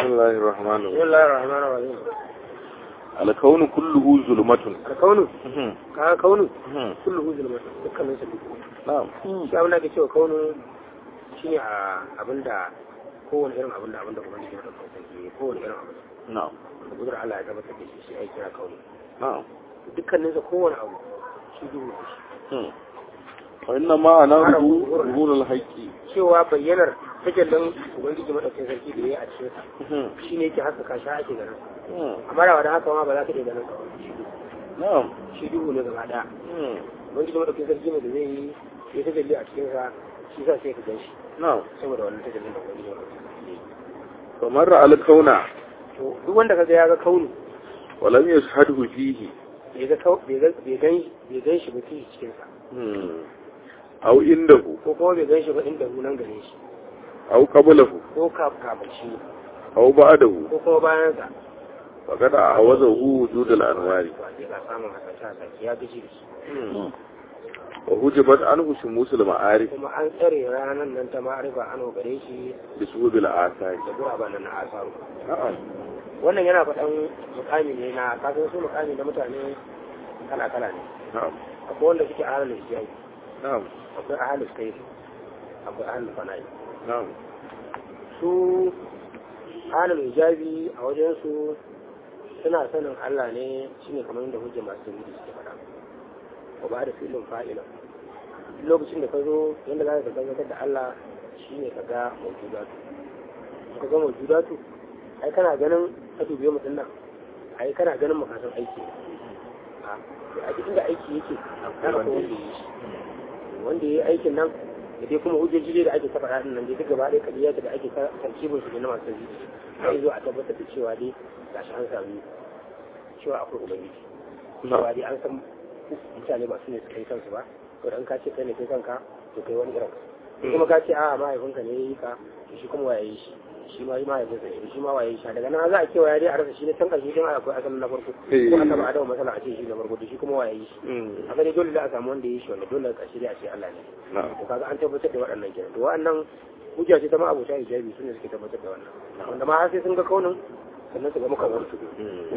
الله الرحمن بسم الرحيم الله الرحمن الرحيم الكون كله ظلمة الكون ka kaunu نعم kullu zulmat dukkanin su نعم shi abin da ake cewa kaunu shine a abinda kowane irin abinda abinda ubangiji ya dauka sai kowane irin abin نعم da gudur Allah ya tabbatar da shi shi ai kira kaunu نعم dukkanin sa kowane abu shi duhu ne shi وإنما أنا ظهور الحق cewa bayyanar tajallin ubangiji madaukakin sarki da yayi a cikin sa shine yake haskaka shi ake ganin amma da wanda haka ma ba za ka iya ganin ka ba. نعم shi duhu ne gaba daya ubangiji madaukakin sarki ne da zai yi ya tajalli a cikin sa shi sa sai ka gan shi نعم saboda wannan tajallin da ubangiji madaukakin sarki ya yi فمر على الكون to duk wanda kaga ya ga kauni ولم يشهده فيه bai ga kau- bai ga bai gan bai gan shi ba fi cikin sa أو عنده ko kuma bai gan shi ba inda nan gare shi أو قبله ko ka kafin shi أو بعده ko kuma bayan sa فقد أعوذه وجود الأنوار ba sai ka samu hasashe hasashe ya gaji da shi وهجبت عنه شموس المعارف kuma an tsare ranar nan ta ma'arifa an gare shi بسبب الآثار da guraben nan na asaru نعم wannan yana faɗan mukami ne na kasan su mukami na mutane kala kala ne نعم akwai wanda suke ahalul hijai نعم akwai ahalul kai akwai ahalul fana'i نعم su ahalul hijabi a wajen su suna sanin Allah ne shine kamar yadda hujja masu yi suke faɗa ko ba da filin fa'ila lokacin da ka zo yadda za ka tabbatar da Allah shine ka ga mawjudatu ka ga mawjudatu ai kana ganin ka dubiye mutum nan ai kana ganin makasan aiki a a duk inda aiki yake kana ko wanda yi shi wanda yi aikin nan da dai kuma hujjoji dai da ake ta faɗa nan dai duk gaba ɗaya kaliya da ake ta tarkibin su ne na masu yi sai zo a tabbatar da cewa dai gashi an sami cewa akwai ubangiji cewa dai an san mutane ba su ne su kai kansu ba to dan ka ce kai ne kai kanka to kai wani irin ka kuma ka ce a mahaifinka ne ya yi ka to shi kuma waye shi shi ma yi mahaifinsa ne shi ma waye shi daga nan za a kewaya dai a rasa shi ne can ƙarshe din akwai asalin na farko ko annabi adamu masala a ce shi na farko to shi kuma waye shi a gani dole da a samu wanda ya yi shi wanda dole ƙarshe dai a ce Allah ne نعم to kaga an tabbatar da waɗannan kenan to waɗannan hujja ce ta ma abota hijabi su ne suke tabbatar da wannan wanda ma har sai sun ga kaunin sannan su ga muka wani su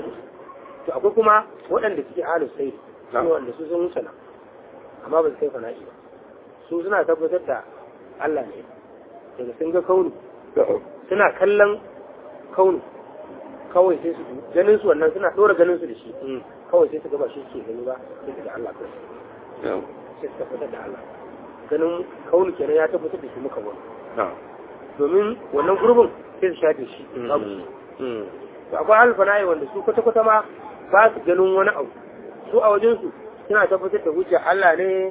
to akwai kuma waɗanda suke ahlus sai su wanda su sun wuce nan amma ba su kai fana'i ba su suna tabbatar da Allah ne daga sun ga kaunu suna kallon kaunu kawai sai su ganin su wannan suna ɗora ganin su da shi kawai sai su ga ba shi ke gani ba sai su ga Allah kawai نعم sai su tabbatar da Allah ganin kaunu kenan ya tabbatar da shi muka wani نعم domin wannan gurbin sai su shafe shi babu shi to akwai alfana'i wanda su kwata-kwata ma ba su ganin wani abu su a wajensu suna tabbatar da hujja Allah ne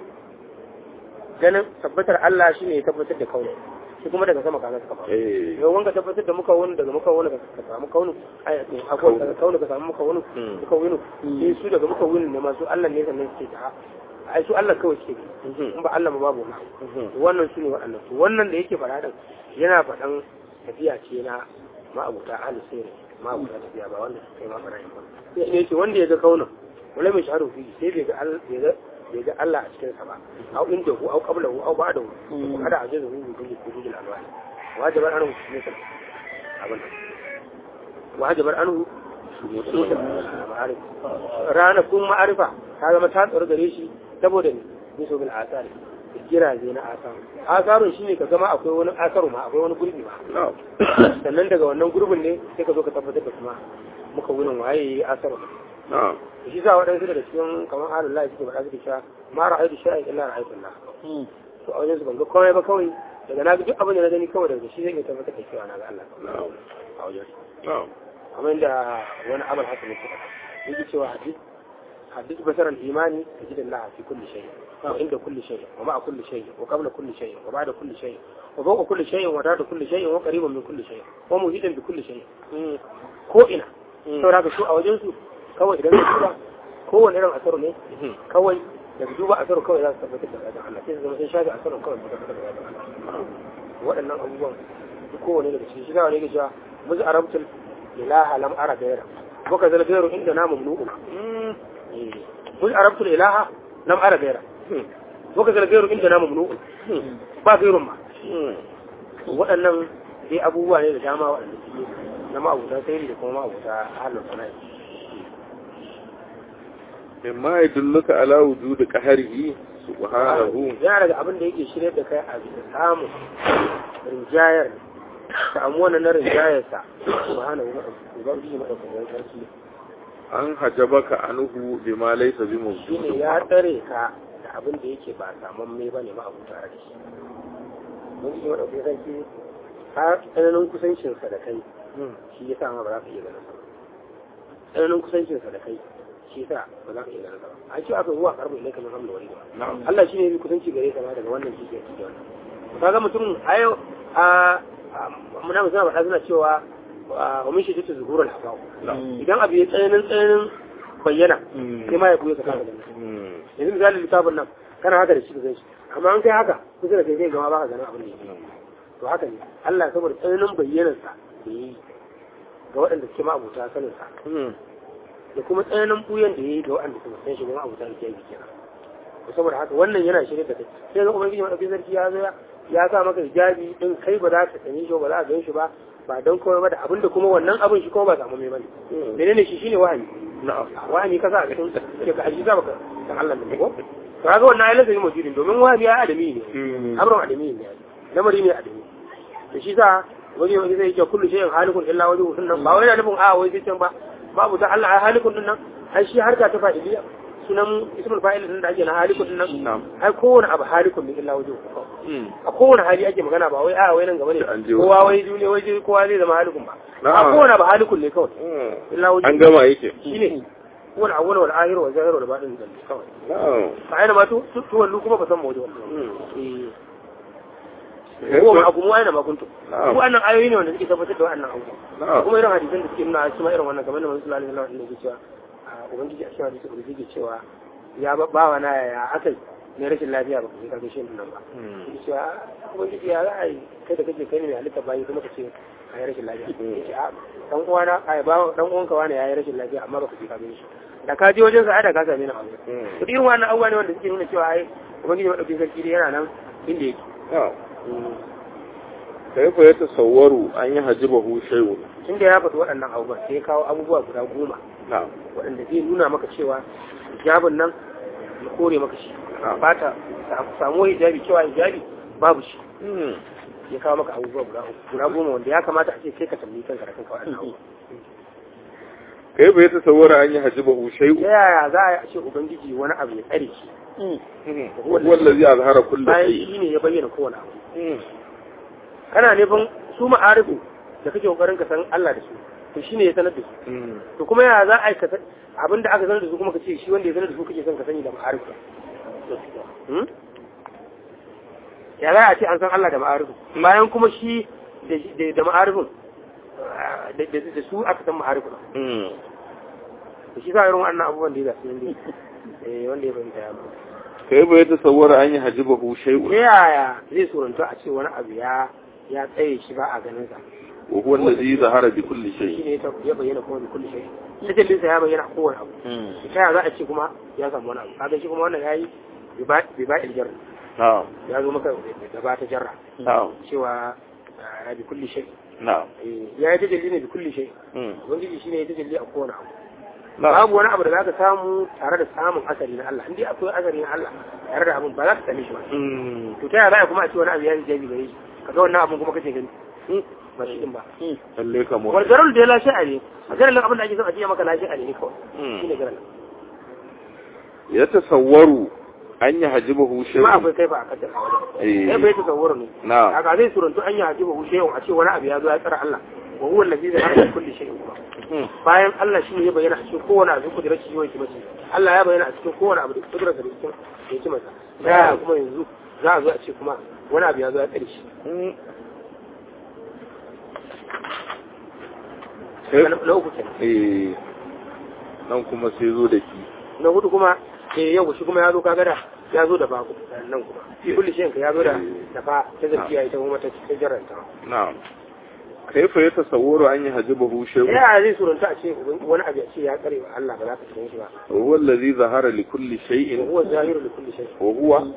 ganin tabbatar Allah shi ne ya tabbatar da kaunu shi kuma daga sama kaga suka faru إيه yau wanka tabbatar da muka wani daga muka wani ka samu kaunu ai akwai daga kaunu ka samu muka wani muka wani sai su daga muka wani ne masu Allah ne sannan suke ta ai su Allah kawai suke in ba Allah ba babu wani to wannan su ne waɗannan to wannan da yake faɗa din yana faɗan tafiya ce na ma'abuta ahli sirri ma'abuta tafiya ba wanda suka yi ma faɗa ba sai ne yake wanda ya ga kaunan wala mai shaharu fi sai bai ga al- bai ga bai ga Allah a cikin sa ba au inda hu au qablahu au ba'dahu ko kada a jazu hu bi kulli alwani wajibar anhu mutum abin nan wajibar anhu mutum ma'arif ranakun ma'arifa ta zama ta tsaro gare shi saboda ne niso bil asari giraje na asaru asarun shine ka zama akwai wani asaru ma akwai wani gurbi ma نعم sannan daga wannan gurbin ne sai ka zo ka tabbatar da kuma muka wurin waye asaru نعم shi sa waɗansu daga cikin kamar halin lahi suke faɗa suke cewa ma ra'aytu shay'an illa ra'aytu Allah to a wajen su ban ga komai ba kawai daga na ga duk abin da na gani kawai daga shi zai iya tabbatar da cewa na ga Allah نعم a wajen su نعم kamar yadda wani amal haka ne suka faɗa yake cewa hadis hadis basaran imani tajid Allah fi kulli shay wa inda kulli shay wa ma'a kulli shay wa qabla kulli shay wa ba'da kulli shay wa fawqa kulli shay wa ta'da kulli shay wa qariban min kulli shay wa muhitan bi kulli shay ko ina saboda haka su a wajen su kawai idan ka duba kowane irin asaru ne kawai daga duba asaru kawai za su tabbatar da zaɓen Allah sai su zama sun shafi asaru kawai su tabbatar da zaɓen Allah waɗannan abubuwan duk kowane daga cikin shiga wani gajiya muzu arabtul ilaha lam ara gaira ko ka zala gairu inda na mamnu'u muzu arabtul ilaha lam ara gaira ko ka zala gairu inda na mamnu'u ba gairun ma waɗannan dai abubuwa ne da dama waɗanda suke na ma'abuta sai da kuma ma'abuta halin sana'i mimma yadulluka ala wujudi qahrihi subhanahu yana daga abin da yake shirya da kai a bisa samun rinjayar samu wannan na rinjayarsa subhanahu wa ubangiji madaukakin sarki an hajabaka anhu bima laysa bi shine ya tsare ka da abin da yake ba saman mai bane ma abu tare da shi ubangiji madaukakin sarki har tsananin kusancinsa da kai shi ya sa ma ba za ka iya ganin sa ba tsananin kusancinsa da kai shi sa ba za ka iya ganin sa ba an ce aka zuwa karbu ilai kamar hamla wani ba Allah shi ne bi kusanci gare ka ma daga wannan shi ke da wannan kaga mutum a yau a muna mu suna faɗa suna cewa wa mun shi ta zuhurul hafaw idan abu ya tsananin tsananin bayyana sai ma ya buya ka kasa ganin yanzu misali littafin nan kana haka da shi ka gan shi amma an kai haka kusa da kai zai gama baka ganin abin da yake to haka ne Allah saboda tsananin bayyanarsa da yi ga waɗanda suke ma'abuta saninsa da kuma tsananin buyan da ya yi ga waɗanda suka san shi ga ma'abuta da ke yi kenan to saboda haka wannan yana shirye da kai sai ga ubangiji madaukakin sarki ya zo ya sa maka hijabi din kai ba za ka sani shi ba za ka gan shi ba ba don komai ba da abin da kuma wannan abin shi kuma ba samu mai bane menene shi shine wahayi na'am wahayi ka sa a cikin ke ka aji za baka san Allah ne ko to kaga wannan ayyuka ne mujidin domin wahayi ya adami ne amrun adami ne lamari ne adami to shi sa wani wani zai ce kullu shay'in halikun illa wajhu sunnan ba wai yana nufin a wai sai ba babu ta Allah ai halikun din nan ai shi harka ta fa'iliya sunan ismul fa'il din da ake na halikun din nan ai kowane abu halikun ne illa wajhu a kowane hali ake magana ba wai a wai nan gaba ne kowa wai duniya wai kowa zai zama halikun ba a kowane abu halikun ne kawai illa wajhu an gama yake shine wal awwal wal akhir wal zahir wal batin din kawai na'am fa aina ma to to wallu kuma ba san mawdu eh ko ma kuma aina ma kuntum ko annan ayoyi ne wanda suke tabbatar da wannan abubuwa kuma irin hadisan da suke nuna su ma irin wannan kamar da Manzo sallallahu alaihi wasallam yake cewa ubangiji a cikin hadisi da yake cewa ya bawa na ya akai ne rashin lafiya ba ka karbe shi nan ba yake cewa ubangiji ya za a yi kai da kake kai ne mai halitta bayi kuma ka ce a yi rashin lafiya yake a dan uwana ai ba dan uwanka wani ya yi rashin lafiya amma ba ka je ka gani shi da ka je wajen sa ai da ka same ni a wajen to irin wannan abubuwa ne wanda suke nuna cewa ai ubangiji madaukakin sarki dai yana nan inda yake kaifa ya tasawwaru an yi hajibahu shay'un tun da ya faɗi waɗannan abubuwan sai ya kawo abubuwa guda goma na'am waɗanda zai nuna maka cewa hijabin nan ya kore maka shi ba ta samu hijabi cewa hijabi babu shi ya kawo maka abubuwa guda guda goma wanda ya kamata a ce sai ka tambayi kanka da kanka waɗannan abubuwa kaifa ya tasawwara an yi hajibahu shay'un ta yaya za a ce ubangiji wani abu ya tsare shi wallazi azhara kullu bayan shay shi ne ya bayyana kowane abu kana nufin su ma'arifu da kake kokarin ka san Allah da su to shine ya sanar da su to kuma ya za a yi abin da aka sanar da su kuma ka ce shi wanda ya sanar da su kake son ka sani da ma'arifu Hmm? ya za a ce an san Allah da ma'arifu bayan kuma shi da- da ma'arifin ah, da da- da su aka san ma'arifu to shi sa irin wannan abubuwan da ya zasu yin eh wanda ya fahimta ya mutu kaifa ya tasawwara an yi hajibahu ta shay'un yaya zai surunta a ce wani abu ya ya tsaye shi ba a ganin sa wa huwa allazi zahara bi kulli shi shay ne ta ya bayyana kuma da kulli shay tajallin sa ya bayyana a kowane abu ta yaya za a ce kuma ya samu wani abu kaga shi kuma wannan yayi bi ba iljar na'am ya zo maka da ba ta jarra na'am cewa ah, bi kulli shay na'am Eh, ya yi tajalli ne bi kulli shay Mm. ubangiji shine ya tajalli a kowane abu na'am babu wani abu da zaka samu tare da samun asali na Allah indai akwai asali na Allah tare da abun ba za ka same shi ba Mm. to ta yaya za a kuma a ce wani abu ya yi jabi gare shi kaga wannan abun kuma kace gani Hmm, ba shi din ba lalle kamar wal garal da ya lashe a ne a garal abin da ake son a ce maka lashe a ne kawai Mm. shine garal ya tasawwaru an yi hajibahu kuma shay'un akwai kai ba a kaddar a wajen Eh. kai bai tasawwur ne na'am haka zai surantu an yi hajiba hushe a ce wani abu ya zo ya tsara Allah wa huwa allazi zai hada kulli shay'in kuma Mm. bayan Allah shi ne ya bayyana a cikin kowane abu kudurar shi yawan kimaci Allah ya bayyana a cikin kowane abu da kudurar da cikin ya ci masa ta yaya kuma yanzu za a zo a ce kuma wani abu ya zo ya tsare shi Mm. na na uku kenan eh nan kuma sai zo da ki na hudu kuma eh yau shi kuma ya zo kaga da ya zo da baku nan kuma fi kulli shay'in ka ya zo da da fa ta zakiya ita kuma ta ta jarranta na'am kaifa ya tasawwaru an yi hajibahu ta shay'un yaya zai suranta a ce wani abu ya ce ya tsare wa Allah ba za ka cikin shi ba wa huwa allazi zahara li kulli wa shay'in huwa zahiru li kulli shay'in wa huwa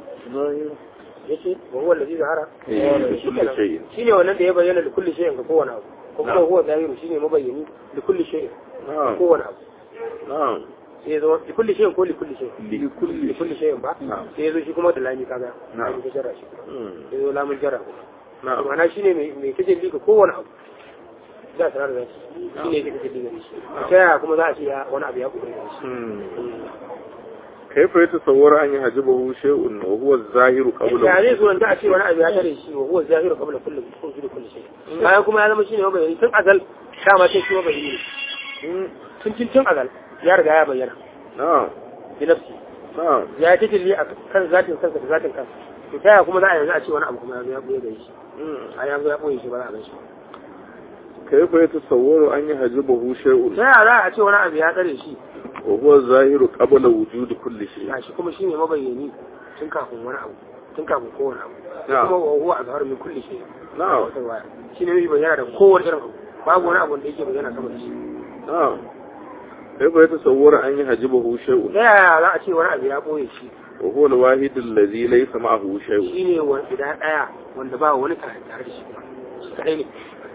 yace wa huwa allazi zahara Eh, li shi kulli kenan. shay'in shine wannan da ya bayyana da kulli shay'in ga kowane abu kuma huwa zahiru shine mabayyani da kulli shay na'am kowane abu na'am sai ya zo da kulli shay ko li kulli shay li kulli li kulli shay ba Na'am. sai ya zo shi kuma da lami kaga Na'am. lami ta jarra shi Mm. sai ya zo lamun jarra kuma na'am ma'ana shine mai mai tajalli ga kowane abu za a sanar da shi shine yake tajalli ga shi ta yaya kuma za a ce ya wani abu ya kuɗe da shi Mm. كيف يتصور أن يحجبه شيء وهو الظاهر ya قبله zai suranta a ce wani abu ya tare shi wa huwa zahiru qabla kulli kulli kulli shay bayan kuma ya zama shine mabayani tun azal dama sai shi mabayani ne tun tun tun azal ya riga ya bayyana نعم bi nafsi نعم ya yi tajalli a kan zatin kansa da zatin kansa to ta yaya kuma za a yanzu a ce wani abu kuma ya zo ya boye da shi a ya zo ya boye shi ba za a gan shi كيف يتصور أن يحجبه شيء ta yaya za a ce wani abu ya tsare shi وهو الظاهر قبل وجود كل شيء ya shi kuma shine mabayyani tun kafin wani abu tun kafin kowane abu Na'am. kuma wa huwa azhar min kulli shay نعم shine mai bayyana da kowane irin abu babu wani abu da yake bayyana sama da shi نعم كيف يتصور أن يحجبه شيء ta yaya za a ce wani abu ya boye shi وهو الواحد الذي ليس معه شيء shine wani guda daya wanda ba wani tare tare da shi kuma shi kadai ne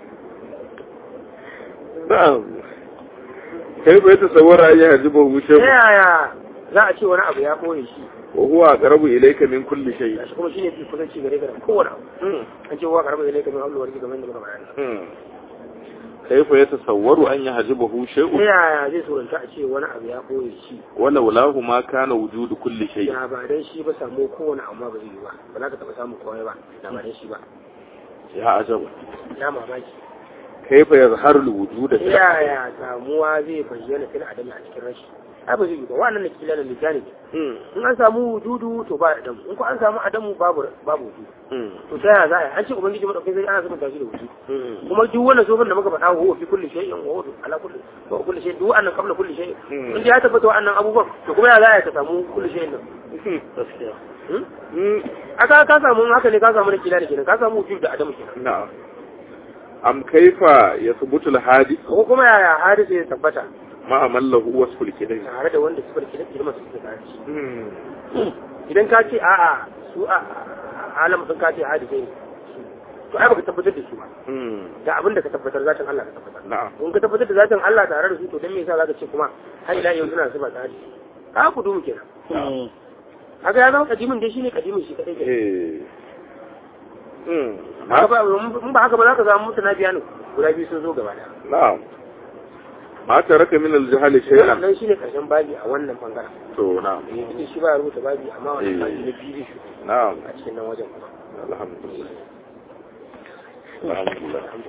نعم كيف يتصور أن يحجبه ta شيء yaya za a ce wani abu ya boye shi وهو أقرب إليك من كل شيء shi kuma shine fi kusanci gare ka da kowane abu an ce wa karɓar ilai kamar Allah warki kamar da muka bayani مم. كيف يتصور أن يحجبه ta شيء yaya zai suranta a ce wani abu ya boye shi ولولاه ما كان وجود كل شيء da ba dan shi ba samu kowane abu ma ba zai yi ba ba za ka taɓa samun komai ba da ba dan shi ba يا عجب ya mamaki كيف يظهر الوجود ta yaya samuwa zai bayyana fil adami a cikin rashi ai ba zai yi ba wannan ne kila da lijani مم. in an samu wujudu to ba adamu in ko an samu adamu babu babu wujudu مم. to ta yaya za a yi an ce ubangiji madaukakin sai ana sabon tashi da wujudu مم. kuma duk wannan sofin da muka faɗa huwa fi kulli shay'in wa huwa ala kulli wa kulli shay'in duk wannan qabla kulli shay'in Mm. in ya tabbata wannan abubuwan to kuma ya za ka samu kulli shay'in nan gaskiya Hmm? مم. aka ka samu haka ne ka samu da kila da kenan ka samu wujud da adamu kenan نعم أم كيف يثبت الحادث ko kuma yaya hadisi ya tabbata مع من له وصف الكده tare da wanda suka kila ilma su suka tare shi مم. idan ka ce a'a su a alam sun ka ce hadisi ne to ai baka tabbatar da su ba مم. da abin da ka tabbatar zatin Allah ka tabbatar نعم in ka tabbatar da zatin Allah tare da su to dan me yasa zaka ce kuma har ila yau suna zuba tsari ka ku dumu kenan haka ya zama kadimin dai shine kadimin shi kadai kenan إيه. مم. haka ba mun ba haka ba za ka samu mutuna biya ne guda biyu sun zo gaba da نعم ما ترك من الجهل شيئا nan shine karshen babi a wannan bangaren تو نعم eh shi ba ya rubuta babi amma wannan Eh. babi na biyu shi نعم a cikin nan wajen kuma الحمد لله الحمد لله